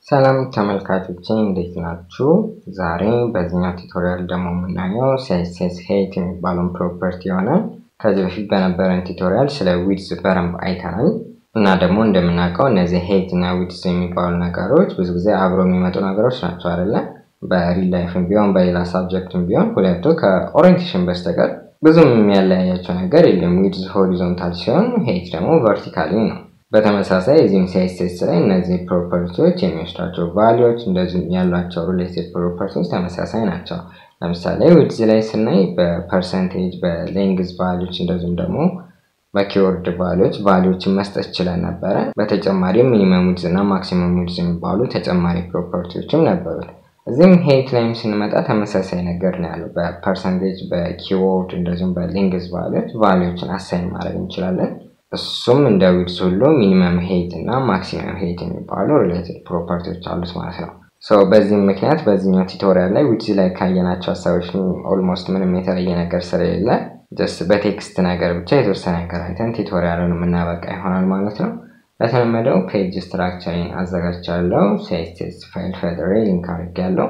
ሰላም ተመልካቾቼ እንዴት ናችሁ? ዛሬ በዚህኛው ቱቶሪያል ደግሞ የምናየው ሲኤስኤስ ሄይት የሚባለውን ፕሮፐርቲ ይሆናል። ከዚህ በፊት በነበረን ቱቶሪያል ስለ ዊድዝ በደንብ አይተናል እና ደግሞ እንደምናውቀው እነዚህ ሄይት እና ዊድዝ የሚባሉ ነገሮች ብዙ ጊዜ አብረው የሚመጡ ነገሮች ናቸው አይደለ? በሪል ላይፍም ቢሆን በሌላ ሳብጀክትም ቢሆን ሁለቱ ከኦሪየንቴሽን በስተቀር ብዙም የሚያለያያቸው ነገር የለም። ዊድዝ ሆሪዞንታል ሲሆን ሄይት ደግሞ ቨርቲካሊ ነው። በተመሳሳይ እዚህም ሲኤስኤስ ላይ እነዚህ ፕሮፐርቲዎች የሚወስዷቸው ቫሊዎች እንደዚሁም ያሏቸው ሪሌትድ ፕሮፐርቲዎች ተመሳሳይ ናቸው። ለምሳሌ ዊድዝ ላይ ስናይ በፐርሰንቴጅ በሌንግዝ ቫሊዎች እንደዚሁም ደግሞ በኪወርድ ቫሊዎች ቫሊዎችን መስጠት ችለን ነበረ። በተጨማሪም ሚኒመም ዊድዝ እና ማክሲመም ዊድዝ የሚባሉ ተጨማሪ ፕሮፐርቲዎችም ነበሩት። እዚህም ሄይት ላይም ስንመጣ ተመሳሳይ ነገር ነው ያለው። በፐርሰንቴጅ በኪወርድ እንደዚሁም በሌንግዝ ቫሊዎች ቫሊዎችን አሳይን ማድረግ እንችላለን። እሱም እንደ ዊድዝ ሁሉ ሚኒመም ሄይት እና ማክሲመም ሄይት የሚባሉ ሪሌትድ ፕሮፐርቲዎች አሉት ማለት ነው። በዚህም ምክንያት በዚህኛው ቱቶሪያል ላይ ዊድዝ ላይ ካየናቸው ሀሳቦች ኦልሞስት ምንም የተለየ ነገር ስለሌለ ጀስት በቴክስት ነገር ብቻ የተወሰነ ነገር አይተን ቱቶሪያሉን የምናበቃ ይሆናል ማለት ነው። ለተለመደው ፔጅ ስትራክቸሪን አዘጋጅቻለሁ። ሲኤስኤስ ፋይል ፈጥሬ ሊንክ አድርጌያለሁ።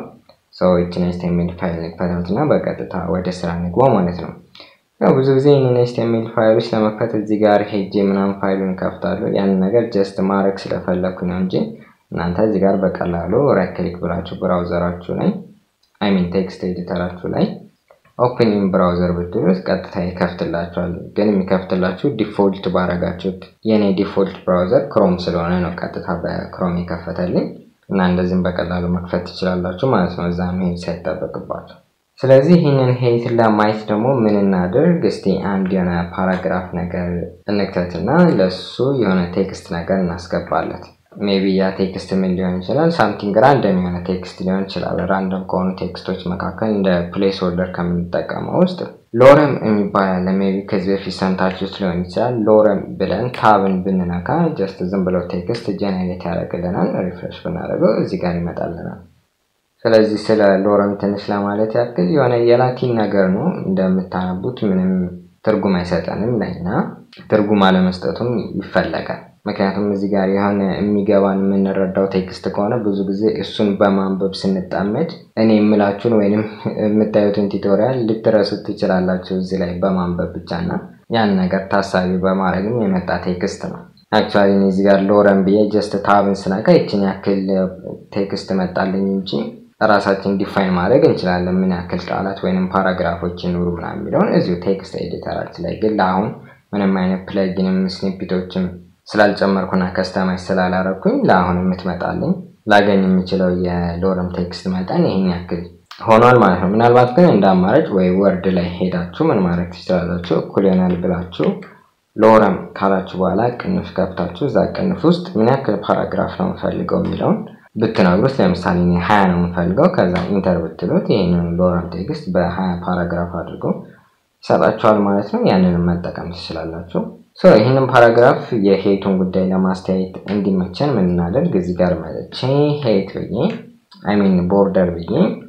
ይችን ኤችቲኤምኤል ፋይል ንክፈታት እና በቀጥታ ወደ ስራ እንግባ ማለት ነው። ያው ብዙ ጊዜ ይህንን ኤችቲኤምኤል ፋይሎች ለመክፈት እዚህ ጋር ሄጄ ምናምን ፋይሉን ከፍታለሁ። ያንን ነገር ጀስት ማድረግ ስለፈለግኩ ነው እንጂ እናንተ እዚህ ጋር በቀላሉ ራይት ክሊክ ብላችሁ ብራውዘራችሁ ላይ አይሚን ቴክስት ኤዲተራችሁ ላይ ኦፕኒንግ ብራውዘር ብትሉት ቀጥታ ይከፍትላችኋል። ግን የሚከፍትላችሁ ዲፎልት ባረጋችሁት የኔ ዲፎልት ብራውዘር ክሮም ስለሆነ ነው ቀጥታ በክሮም የከፈተልኝ እና እንደዚህም በቀላሉ መክፈት ትችላላችሁ ማለት ነው፣ እዛ መሄድ ሳይጠበቅባችሁ። ስለዚህ ይህንን ሄይት ለማየት ደግሞ ምን እናድርግ? እስቲ አንድ የሆነ ፓራግራፍ ነገር እንክተትና ለሱ የሆነ ቴክስት ነገር እናስገባለት። ሜቢ ያ ቴክስት ምን ሊሆን ይችላል? ሳምቲንግ ራንደም የሆነ ቴክስት ሊሆን ይችላል። ራንደም ከሆኑ ቴክስቶች መካከል እንደ ፕሌስ ሆልደር ከምንጠቀመው ውስጥ ሎረም የሚባል አለ። ሜቢ ከዚህ በፊት ሰምታችሁት ሊሆን ይችላል። ሎረም ብለን ታብን ብንነካ ጀስት ዝም ብለው ቴክስት ጀነሬት ያደርግልናል። ሪፍሬሽ ብናደርገው እዚህ ጋር ይመጣልናል። ስለዚህ ስለ ሎረም ትንሽ ለማለት ያክል የሆነ የላቲን ነገር ነው። እንደምታነቡት ምንም ትርጉም አይሰጠንም ለእኛ ትርጉም አለመስጠቱም ይፈለጋል። ምክንያቱም እዚህ ጋር የሆነ የሚገባን የምንረዳው ቴክስት ከሆነ ብዙ ጊዜ እሱን በማንበብ ስንጣመድ እኔ የምላችሁን ወይም የምታዩትን ቱቶሪያል ልትረሱት ትችላላችሁ እዚህ ላይ በማንበብ ብቻና ያን ነገር ታሳቢ በማድረግም የመጣ ቴክስት ነው። አክቹዋሊ እዚህ ጋር ሎረም ብዬ ጀስት ታብን ስነካ ይችን ያክል ቴክስት መጣልኝ እንጂ ራሳችን ዲፋይን ማድረግ እንችላለን። ምን ያክል ቃላት ወይንም ፓራግራፎች ይኑሩ ምናምን የሚለውን እዚሁ ቴክስት ኤዲተራችን ላይ ግን ለአሁን ምንም አይነት ፕለጊንም ስኒፒቶችም ስላልጨመርኩና ከስተማይዝ ስላላረኩኝ ለአሁን የምትመጣልኝ ላገኝ የምችለው የሎረም ቴክስት መጠን ይህን ያክል ሆኗል ማለት ነው። ምናልባት ግን እንደ አማራጭ ወይ ወርድ ላይ ሄዳችሁ ምን ማድረግ ትችላላችሁ? እኩል ይሆናል ብላችሁ ሎረም ካላችሁ በኋላ ቅንፍ ከፍታችሁ እዛ ቅንፍ ውስጥ ምን ያክል ፓራግራፍ ነው የምፈልገው የሚለውን ብትነግሩት፣ ለምሳሌ እኔ ሀያ ነው የምፈልገው ከዛ ኢንተር ብትሉት ይህንን ሎረም ቴክስት በሀያ ፓራግራፍ አድርጎ ይሰጣችኋል ማለት ነው። ያንንም መጠቀም ትችላላችሁ። ይህንን ፓራግራፍ የሄይቱን ጉዳይ ለማስተያየት እንዲመቸን ምን እናደርግ እዚህ ጋር መጥቼ ሄይት ብዬ አይሚን ቦርደር ብዬ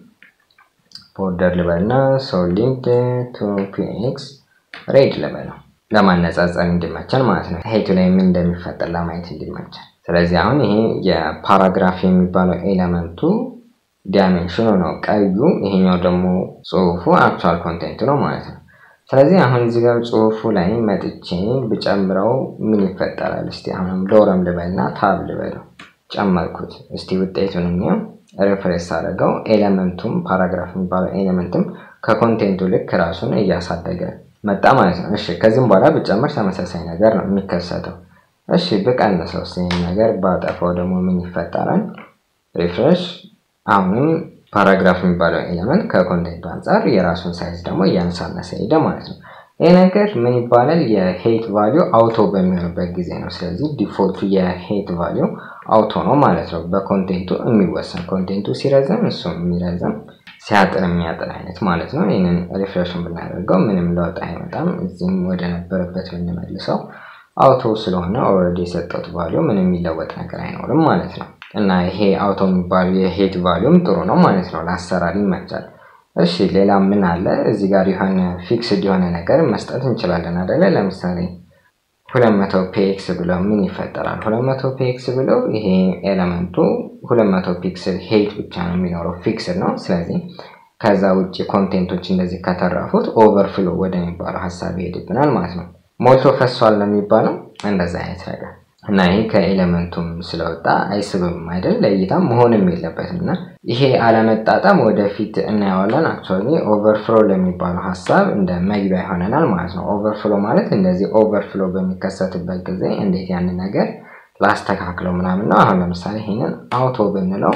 ቦርደር ልበልና ሶሊድ ቱ ፒኤክስ ሬድ ልበለው ለማነጻጸር እንዲመቸን ማለት ነው። ሄይቱ ላይ ምን እንደሚፈጠር ለማየት እንዲመቸን። ስለዚህ አሁን ይሄ የፓራግራፍ የሚባለው ኤሌመንቱ ዳይሜንሽኑ ነው ቀዩ፣ ይሄኛው ደግሞ ጽሁፉ አክቹዋል ኮንቴንቱ ነው ማለት ነው። ስለዚህ አሁን እዚህ ጋር ጽሁፉ ላይ መጥቼ ብጨምረው ምን ይፈጠራል? እስቲ አሁንም ሎረም ልበልና ታብ ልበለው ጨመርኩት። እስቲ ውጤቱን እኒው ሪፍሬስ አድርገው ኤሌመንቱም ፓራግራፍ የሚባለው ኤሌመንትም ከኮንቴንቱ ልክ ራሱን እያሳደገ መጣ ማለት ነው። እሺ ከዚህም በኋላ ብጨምር ተመሳሳይ ነገር ነው የሚከሰተው። እሺ ብቀንሰው ይህን ነገር ባጠፋው ደግሞ ምን ይፈጠራል? ሪፍሬሽ አሁንም ፓራግራፍ የሚባለው ኤሌመንት ከኮንቴንቱ አንጻር የራሱን ሳይዝ ደግሞ እያነሳነሰ ሄደ ማለት ነው። ይህ ነገር ምን ይባላል? የሄይት ቫሊዩ አውቶ በሚሆንበት ጊዜ ነው። ስለዚህ ዲፎልቱ የሄይት ቫሊዩ አውቶ ነው ማለት ነው። በኮንቴንቱ የሚወሰን ኮንቴንቱ ሲረዘም እሱ የሚረዘም ሲያጥር የሚያጥር አይነት ማለት ነው። ይህንን ሪፍሬሽን ብናደርገው ምንም ለውጥ አይመጣም። እዚህም ወደ ነበረበት ብንመልሰው አውቶ ስለሆነ ኦልሬዲ የሰጠሁት ቫሊዩ ምንም የሚለወጥ ነገር አይኖርም ማለት ነው። እና ይሄ አውቶ የሚባሉ የሄይት ቫሊዩም ጥሩ ነው ማለት ነው። ለአሰራር ይመቻል። እሺ ሌላ ምን አለ? እዚህ ጋር የሆነ ፊክስድ የሆነ ነገር መስጠት እንችላለን አደለ? ለምሳሌ ሁለት መቶ ፒኤክስ ብለው ምን ይፈጠራል? ሁለት መቶ ፒኤክስ ብለው ይሄ ኤለመንቱ ሁለት መቶ ፒክስል ሄይት ብቻ ነው የሚኖረው ፊክስድ ነው። ስለዚህ ከዛ ውጭ ኮንቴንቶች እንደዚህ ከተረፉት ኦቨርፍሎ ወደሚባለው ሀሳብ ይሄድብናል ማለት ነው። ሞልቶ ፈሷል ነው የሚባለው እንደዛ አይነት ነገር እና ይሄ ከኤሌመንቱም ስለወጣ አይስብም አይደል? ለእይታም መሆንም የለበትም እና ይሄ አለመጣጣም ወደፊት እናየዋለን። አክቹዋሊ ኦቨርፍሎ ለሚባለው ሀሳብ እንደ መግቢያ ይሆነናል ማለት ነው። ኦቨርፍሎ ማለት እንደዚህ ኦቨርፍሎ በሚከሰትበት ጊዜ እንዴት ያንን ነገር ላስተካክለው ምናምን ነው። አሁን ለምሳሌ ይሄንን አውቶ ብንለው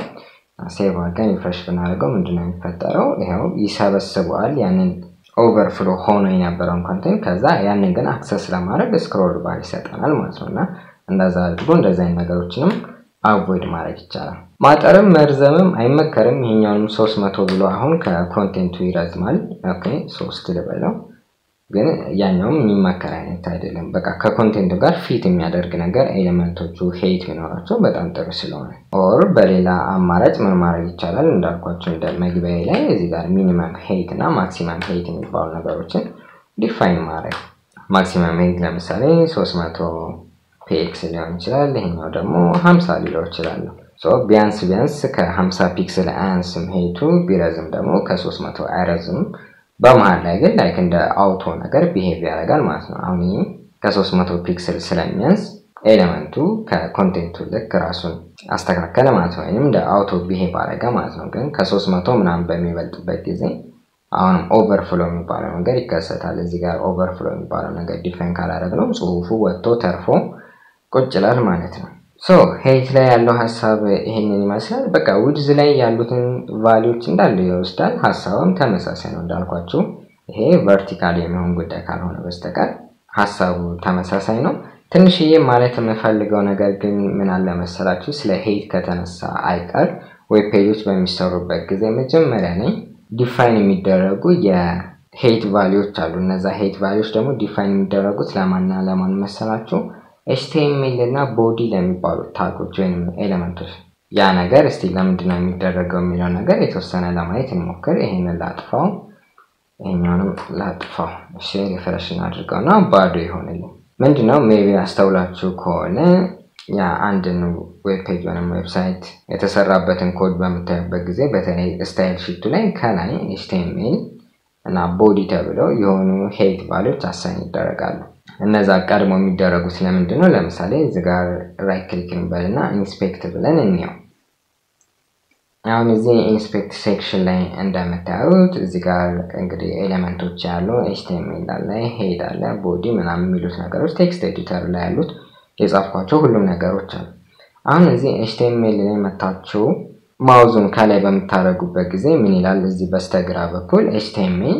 ሴቭ አድርገን ሪፍሬሽ ብናደርገው ምንድነው የሚፈጠረው? ይኸው ይሰበስበዋል ያንን ኦቨርፍሎ ሆኖ የነበረውን ኮንቴንት ከዛ ያንን ግን አክሰስ ለማድረግ ስክሮል ባር ይሰጠናል ማለት ነው እና እንደዛ አድርጎ እንደዚ አይነት ነገሮችንም አቮይድ ማድረግ ይቻላል። ማጠርም መርዘምም አይመከርም። ይሄኛውንም ሶስት መቶ ብሎ አሁን ከኮንቴንቱ ይረዝማል። ኦኬ ሶስት ልበለው ግን ያኛውም የሚመከር አይነት አይደለም። በቃ ከኮንቴንቱ ጋር ፊት የሚያደርግ ነገር ኤሌመንቶቹ ሄይት ቢኖራቸው በጣም ጥሩ ስለሆነ፣ ኦር በሌላ አማራጭ ምን ማድረግ ይቻላል እንዳልኳቸው እንደ መግቢያ ላይ እዚህ ጋር ሚኒመም ሄይት እና ማክሲመም ሄይት የሚባሉ ነገሮችን ዲፋይን ማድረግ ማክሲመም ሄይት ለምሳሌ ሶስት መቶ ፒኤክስ ሊሆን ይችላል። ይሄኛው ደግሞ ሀምሳ ሊለው ይችላለሁ። ቢያንስ ቢያንስ ከሀምሳ ፒክስል አያንስም ሄይቱ፣ ቢረዝም ደግሞ ከሶስት መቶ አይረዝም። በመሀል ላይ ግን ላይክ እንደ አውቶ ነገር ቢሄቭ ያደርጋል ማለት ነው። አሁን ይህ ከሶስት መቶ ፒክስል ስለሚያንስ ኤሌመንቱ ከኮንቴንቱ ልክ ራሱን አስተካከለ ማለት ነው። ወይም እንደ አውቶ ቢሄቭ አደረገ ማለት ነው። ግን ከሶስት መቶ ምናምን በሚበልጥበት ጊዜ አሁንም ኦቨርፍሎ የሚባለው ነገር ይከሰታል። እዚህ ጋር ኦቨርፍሎ የሚባለው ነገር ዲፋይን ካላደረግነው ጽሁፉ ወጥቶ ተርፎ ቁጭ ይላል ማለት ነው። ሶ ሄይት ላይ ያለው ሀሳብ ይሄንን ይመስላል። በቃ ዊድዝ ላይ ያሉትን ቫሊዎች እንዳለ ይወስዳል። ሀሳቡም ተመሳሳይ ነው እንዳልኳችሁ። ይሄ ቨርቲካል የሚሆን ጉዳይ ካልሆነ በስተቀር ሀሳቡ ተመሳሳይ ነው። ትንሽዬ ማለት የምፈልገው ነገር ግን ምን አለ መሰላችሁ፣ ስለ ሄይት ከተነሳ አይቀር ዌብ ፔጆች በሚሰሩበት ጊዜ መጀመሪያ ላይ ዲፋይን የሚደረጉ የሄይት ቫሊዎች አሉ። እነዛ ሄይት ቫሊዎች ደግሞ ዲፋይን የሚደረጉት ለማንና ለማን መሰላችሁ ኤችቲኤምኤል እና ቦዲ ለሚባሉት ታጎች ወይም ኤሌመንቶች። ያ ነገር እስቲ ለምንድነው የሚደረገው የሚለው ነገር የተወሰነ ለማየት እንሞክር። ይሄንን ላጥፋው፣ ይሄኛውንም ላጥፋው። እሺ ሪፍሬሽ አድርገው እና ባዶ ይሆንልኝ። ምንድነው ሜቢ አስተውላችሁ ከሆነ ያ አንድን ዌብ ፔጅ ወይም ዌብሳይት የተሰራበትን ኮድ በምታዩበት ጊዜ በተለይ ስታይል ሺቱ ላይ ከላይ ኤችቲኤምኤል እና ቦዲ ተብለው የሆኑ ሄይት ቫሊዎች አሳይን ይደረጋሉ። እነዛ ቀድሞ የሚደረጉት ለምንድን ነው? ለምሳሌ እዚህ ጋር ራይት ክሊክ እንበልና ኢንስፔክት ብለን እንየው። አሁን እዚህ ኢንስፔክት ሴክሽን ላይ እንደምታዩት እዚህ ጋር እንግዲህ ኤሌመንቶች ያሉ ኤችቲኤምኤል አለ፣ ሄድ አለ፣ ቦዲ ምናምን የሚሉት ነገሮች ቴክስት ኤዲተር ላይ ያሉት የጻፍኳቸው ሁሉም ነገሮች አሉ። አሁን እዚህ ኤችቲኤምኤል ላይ መታችሁ ማውዙን ከላይ በምታደርጉበት ጊዜ ምን ይላል? እዚህ በስተግራ በኩል ኤችቲኤምኤል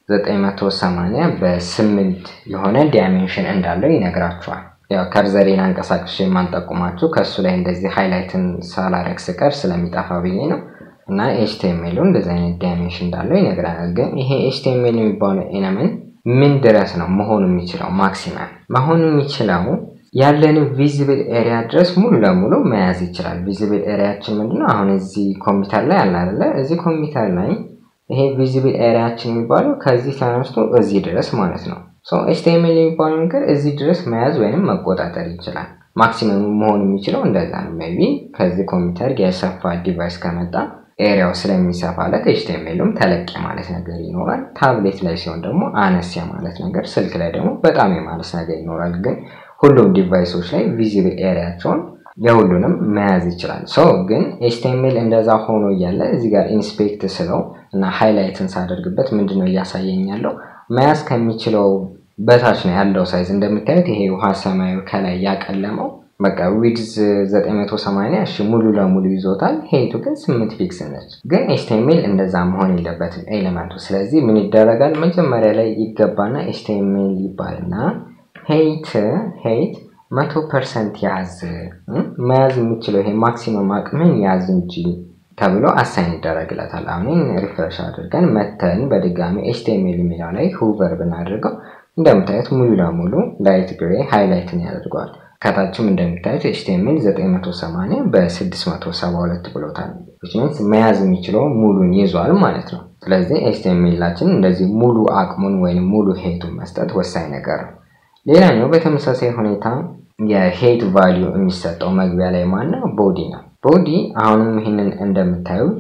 980 በስምንት የሆነ ዳይሜንሽን እንዳለው ይነግራችኋል። ያው ከርዘሬን አንቀሳቅሽ የማንጠቁማችሁ ከእሱ ላይ እንደዚህ ሃይላይትን ሳላረግ ስቀር ስለሚጠፋ ብዬ ነው። እና ኤችቲኤምኤሉ እንደዚህ አይነት ዳይሜንሽን እንዳለው ይነግረናል። ግን ይሄ ኤችቲኤምኤል የሚባለው ኤለመንት ምን ድረስ ነው መሆኑ የሚችለው? ማክሲመም መሆኑ የሚችለው ያለን ቪዚብል ኤሪያ ድረስ ሙሉ ለሙሉ መያዝ ይችላል። ቪዚብል ኤሪያችን ምንድነው? አሁን እዚህ ኮምፒውተር ላይ አለ አይደለ? እዚህ ኮምፒውተር ላይ ይሄ ቪዚብል ኤሪያችን የሚባለው ከዚህ ተነስቶ እዚህ ድረስ ማለት ነው። ኤችቲኤምኤል የሚባለው ነገር እዚህ ድረስ መያዝ ወይም መቆጣጠር ይችላል። ማክሲመሙ መሆን የሚችለው እንደዛ ነው። ሜይ ቢ ከዚህ ኮምፒውተር የሰፋ ዲቫይስ ከመጣ ኤሪያው ስለሚሰፋለት ኤችቲኤምኤሉም ተለቅ ማለት ነገር ይኖራል። ታብሌት ላይ ሲሆን ደግሞ አነስ ማለት ነገር፣ ስልክ ላይ ደግሞ በጣም የማነስ ነገር ይኖራል። ግን ሁሉም ዲቫይሶች ላይ ቪዚብል ኤሪያቸውን የሁሉንም መያዝ ይችላል። ሶ ግን ኤችቲኤምኤል እንደዛ ሆኖ እያለ እዚህ ጋር ኢንስፔክት ስለው እና ሃይላይትን ሳደርግበት ምንድነው እያሳየኝ ያለው መያዝ ከሚችለው በታች ነው ያለው ሳይዝ። እንደምታዩት ይሄ ውሃ ሰማያዊ ከላይ ያቀለመው በቃ ዊድዝ 980 እሺ ሙሉ ለሙሉ ይዞታል። ሄይቱ ግን 8 ፒክስል ነች። ግን ኤችቲኤምኤል እንደዛ መሆን የለበትም ኤሌመንቱ። ስለዚህ ምን ይደረጋል? መጀመሪያ ላይ ይገባና ኤችቲኤምኤል ይባልና ሄይት ሄይት መቶ ፐርሰንት ያዝ መያዝ የሚችለው ይሄ ማክሲመም አቅምን ያዝ እንጂ ተብሎ አሳይን ይደረግለታል። አሁን ሪፍሬሽ አድርገን መተን በድጋሚ ኤችቲኤምኤል የሚለው ላይ ሁቨር ብናደርገው እንደምታዩት ሙሉ ለሙሉ ላይት ግሬ ሃይላይትን ያደርገዋል። ከታችም እንደምታዩት ኤችቲኤምኤል 980 በ672 ብሎታል። ሚንስ መያዝ የሚችለው ሙሉን ይዟል ማለት ነው። ስለዚህ ኤችቲኤምኤላችን እንደዚህ ሙሉ አቅሙን ወይም ሙሉ ሄቱን መስጠት ወሳኝ ነገር ነው። ሌላኛው በተመሳሳይ ሁኔታ የሄት ቫሊዩ የሚሰጠው መግቢያ ላይ ማነው? ቦዲ ነው። ቦዲ አሁንም ይህንን እንደምታዩት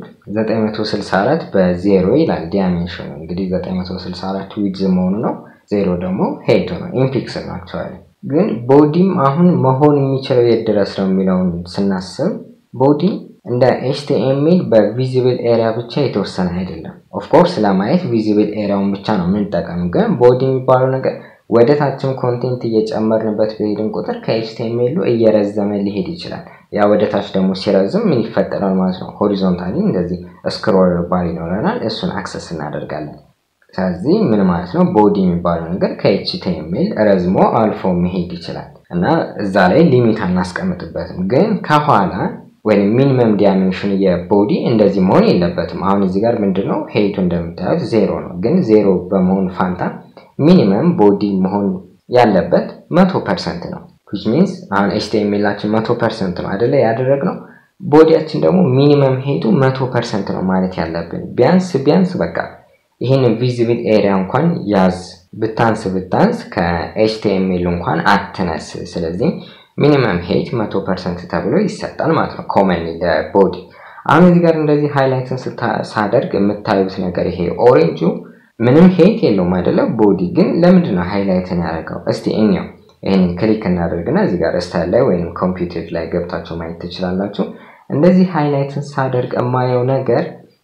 964 በዜሮ ይላል ዲያሜንሽኑ። እንግዲህ 964 ዊድዝ መሆኑ ነው፣ ዜሮ ደግሞ ሄቱ ነው። ኢንፊክስ ነው አክቹዋሊ። ግን ቦዲም አሁን መሆን የሚችለው የት ድረስ ነው የሚለውን ስናስብ ቦዲ እንደ ኤችቲኤምኤል በቪዚብል ኤሪያ ብቻ የተወሰነ አይደለም። ኦፍኮርስ ለማየት ቪዚብል ኤሪያውን ብቻ ነው የምንጠቀም። ግን ቦዲ የሚባለው ነገር ወደ ታችም ኮንቴንት እየጨመርንበት በሄድን ቁጥር ከኤችቲኤምኤሉ እየረዘመ ሊሄድ ይችላል። ያ ወደ ታች ደግሞ ሲረዝም ምን ይፈጠራል ማለት ነው? ሆሪዞንታሊ እንደዚህ ስክሮል ባር ይኖረናል። እሱን አክሰስ እናደርጋለን። ስለዚህ ምን ማለት ነው? ቦዲ የሚባለው ነገር ከኤችቲኤምኤል ረዝሞ አልፎ መሄድ ይችላል እና እዛ ላይ ሊሚት አናስቀምጥበትም። ግን ከኋላ ወይም ሚኒመም ዲያሜንሽን የቦዲ እንደዚህ መሆን የለበትም። አሁን እዚህ ጋር ምንድነው ሄይቱ እንደምታዩት ዜሮ ነው። ግን ዜሮ በመሆን ፋንታ ሚኒመም ቦዲ መሆን ያለበት መቶ ፐርሰንት ነው። ዊች ሚንስ አሁን ኤችቲኤምኤላችን መቶ ፐርሰንት ነው አደለ ያደረግነው። ቦዲያችን ደግሞ ሚኒመም ሄይቱ መቶ ፐርሰንት ነው ማለት ያለብን። ቢያንስ ቢያንስ በቃ ይህንን ቪዚብል ኤሪያ እንኳን ያዝ ብታንስ ብታንስ ከኤችቲኤምኤል እንኳን አትነስ። ስለዚህ ሚኒመም ሄይት መቶ ፐርሰንት ተብሎ ይሰጣል ማለት ነው ኮመን ለቦዲ። አሁን እዚህ ጋር እንደዚህ ሃይላይትን ሳደርግ የምታዩት ነገር ይሄ ኦሬንጁ ምንም ሄይት የለውም አይደለ? ቦዲ ግን ለምንድን ነው ሃይላይትን ያደርገው? እስቲ እኛው ይህንን ክሊክ እናደርግና እዚህ ጋር ስታይል ላይ ወይም ኮምፒውተር ላይ ገብታችሁ ማየት ትችላላችሁ። እንደዚህ ሃይላይትን ሳደርግ የማየው ነገር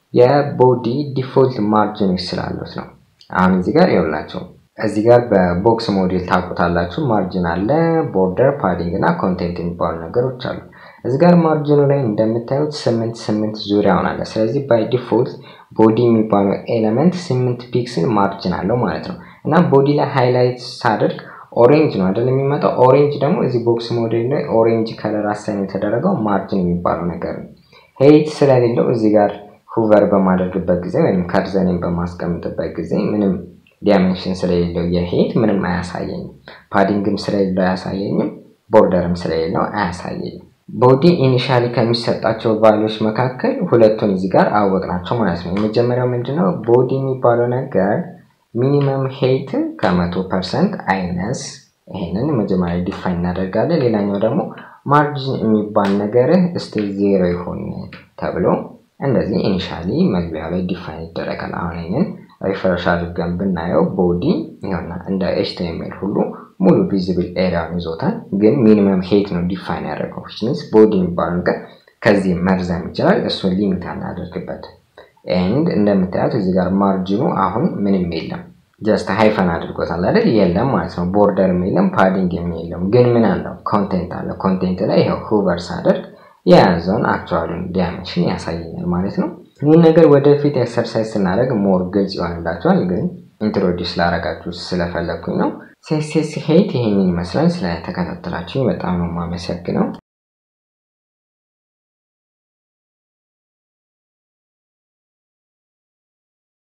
የቦዲ ዲፎልት ማርጅኖች ስላሉት ነው። አሁን እዚህ ጋር ይኸውላችሁ እዚህ ጋር በቦክስ ሞዴል ታውቁታላችሁ። ማርጅን አለ፣ ቦርደር፣ ፓዲንግ እና ኮንቴንት የሚባሉ ነገሮች አሉ። እዚህ ጋር ማርጅኑ ላይ እንደምታዩት ስምንት ስምንት ዙሪያውን አለ። ስለዚህ ባይ ዲፎልት ቦዲ የሚባለው ኤሌመንት ስምንት ፒክስል ማርጅን አለው ማለት ነው እና ቦዲ ላይ ሃይላይት ሳደርግ ኦሬንጅ ነው አይደል የሚመጣው። ኦሬንጅ ደግሞ እዚህ ቦክስ ሞዴል ላይ ኦሬንጅ ከለር አሳይን የተደረገው ማርጅን የሚባለው ነገር ነው። ሄይት ስለሌለው እዚህ ጋር ሁቨር በማደርግበት ጊዜ ወይም ከርዘኔን በማስቀምጥበት ጊዜ ምንም ዲያሜንሽን ስለሌለው የሄይት ምንም አያሳየኝም። ፓዲንግም ስለሌለው አያሳየኝም። ቦርደርም ስለሌለው አያሳየኝም። ቦዲ ኢኒሻሊ ከሚሰጣቸው ቫሊዎች መካከል ሁለቱን እዚህ ጋር አወቅናቸው ማለት ነው። የመጀመሪያው ምንድነው? ቦዲ የሚባለው ነገር ሚኒመም ሄይት ከመቶ ፐርሰንት አይነስ። ይሄንን መጀመሪያ ዲፋይን እናደርጋለን። ሌላኛው ደግሞ ማርጂን የሚባል ነገር እስቲ ዜሮ ይሆን ተብሎ እንደዚህ ኢኒሻሊ መግቢያ ላይ ዲፋይን ይደረጋል። አሁን ይህንን ሪፍሬሽ አድርገን ብናየው ቦዲ ይሆና እንደ ኤችቲኤምኤል ሁሉ ሙሉ ቪዚብል ኤሪያውን ይዞታል። ግን ሚኒመም ሄይት ነው ዲፋይን ያደረገው ሚንስ ቦዲ የሚባለው ነገር ከዚህ መርዘም ይችላል። እሱን ሊሚት አናደርግበት። ኤንድ እንደምታዩት እዚህ ጋር ማርጅኑ አሁን ምንም የለም። ጀስት ሃይፈን አድርጎታል አይደል? የለም ማለት ነው። ቦርደርም የለም፣ ፓዲንግም የለም። ግን ምን አለው? ኮንቴንት አለ። ኮንቴንት ላይ ይኸው ሁቨር ሳደርግ የያዘውን አክቹዋሉን ዲያሜንሽን ያሳየኛል ማለት ነው። ይህን ነገር ወደፊት ኤክሰርሳይዝ ስናደርግ ሞር ግልጽ ይሆንላቸዋል። ግን ኢንትሮዲስ ላረጋችሁ ስለፈለግኩኝ ነው። ሴሴስ ሄይት ይሄንን ይመስላል። ስለተከታተላችሁ በጣም ነው የማመሰግነው።